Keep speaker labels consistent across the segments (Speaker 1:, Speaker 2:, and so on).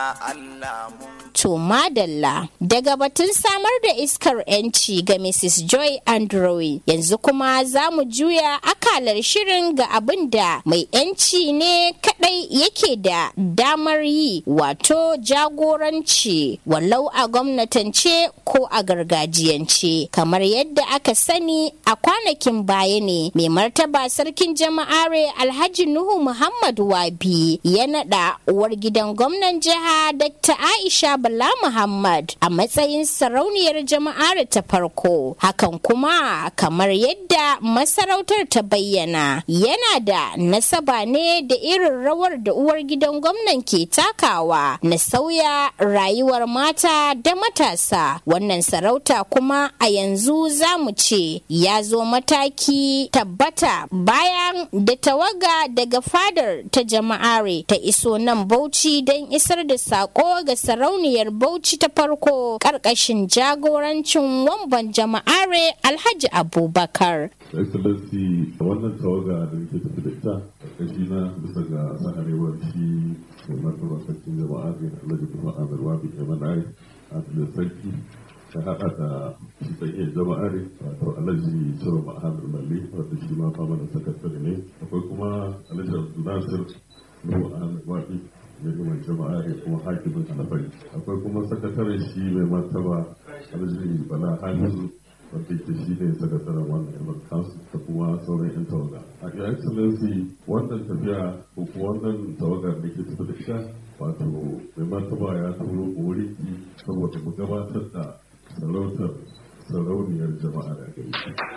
Speaker 1: Allah mun
Speaker 2: To madalla daga batun samar da iskar 'yanci ga Mrs. Joy Andrew yanzu kuma za mu juya akalar shirin ga abin da mai 'yanci ne kadai yake da damar yi wato jagoranci walau a gwamnatance ko a gargajiyance kamar yadda aka sani a kwanakin baya ne mai martaba sarkin jama'are alhaji nuhu muhammad wabi ya naɗa uwar gidan gwamnan jiha dr aisha Bala Muhammad a matsayin sarauniyar jama'ar ta farko. Hakan kuma kamar yadda masarautar ta bayyana yana da nasaba ne da irin rawar da uwar gidan gwamnan ke takawa na sauya rayuwar mata da matasa. Wannan sarauta kuma a yanzu za mu ce ya zo mataki tabbata bayan da tawaga daga fadar ta jama'are ta iso nan Bauchi don isar da sako ga sarauniyar jam'iyyar Bauchi ta farko ƙarƙashin jagorancin wamban jama'are Alhaji Abubakar.
Speaker 3: excellency wannan tawaga da nake tafi da ita ƙarƙashi na bisa ga saharewar shi mai martaba sarkin jama'a ne alhaji kuma amir wabi emanai a da sarki ta haɗa da shi tsaye jama'a ne wato alhaji ciro ma'amir malli wanda shi ma fama da sakatare ne akwai kuma alhaji abdulnasir nuhu amir wabi girman jama'a ne kuma hakimin alfari akwai kuma sakataren shi mai martaba alhaji bala hamisu wanda ke shi ne sakataren wannan yaman kansu da kuma sauran yan tawaga a your excellency wannan tafiya ko kuma wannan tawagar da ke tafi da ita wato mai martaba ya turo wuri saboda mu gabatar da sarautar sarauniyar jama'a da gari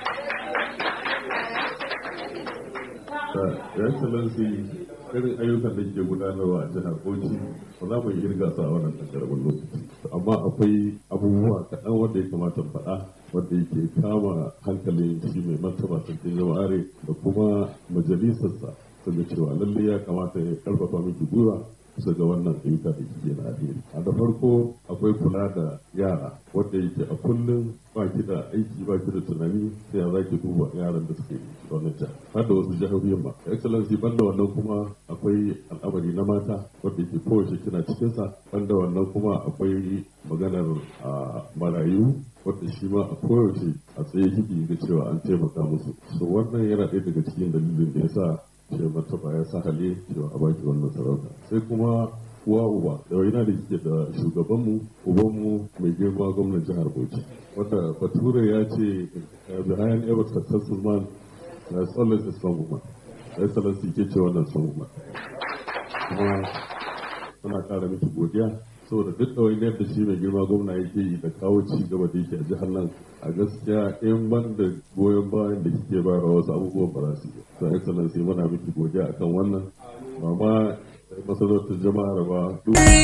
Speaker 3: your excellency irin ayyukan da ke gudanarwa a jihar Bauchi ba za mu irga su a wannan karamin lokaci amma akwai abubuwa kaɗan wanda ya kamata faɗa wanda yake kama hankalin shi mai martaba sarkin jama'are da kuma majalisarsa daga cewa lalle ya kamata ya karfafa miki gwiwa kusa ga wannan ayyuka da kike na alheri a da farko akwai kula da yara wanda yake a kullum ba ki da aiki ba ki da tunani sai za ki duba yaran da suke wannan jihar har da wasu jihohin ba excellency banda wannan kuma akwai al'amari na mata wanda yake kowace kina cikin sa banda wannan kuma akwai maganar marayu wanda shi ma a koyaushe a tsaye kiki ga cewa an taimaka musu so wannan yana ɗaya daga cikin dalilin da ya sa ce martaba ya sa hali cewa a baki wannan sarauta sai kuma uwa uba da yana da kike da shugabanmu ubanmu mai girma gwamnan jihar bauchi wanda bature ya ce behind every successful man there is always a strong woman excellency ke ce wannan strong woman kuma suna kara miki godiya saboda duk da wani yadda shi mai girma gwamna yake yi da kawo ci gaba da yake a jihar nan a gaskiya in ban da goyon bayan da kike bayar wasu abubuwan ba za su yi so excellency muna miki godiya akan wannan ba ma masarautar jama'ar ba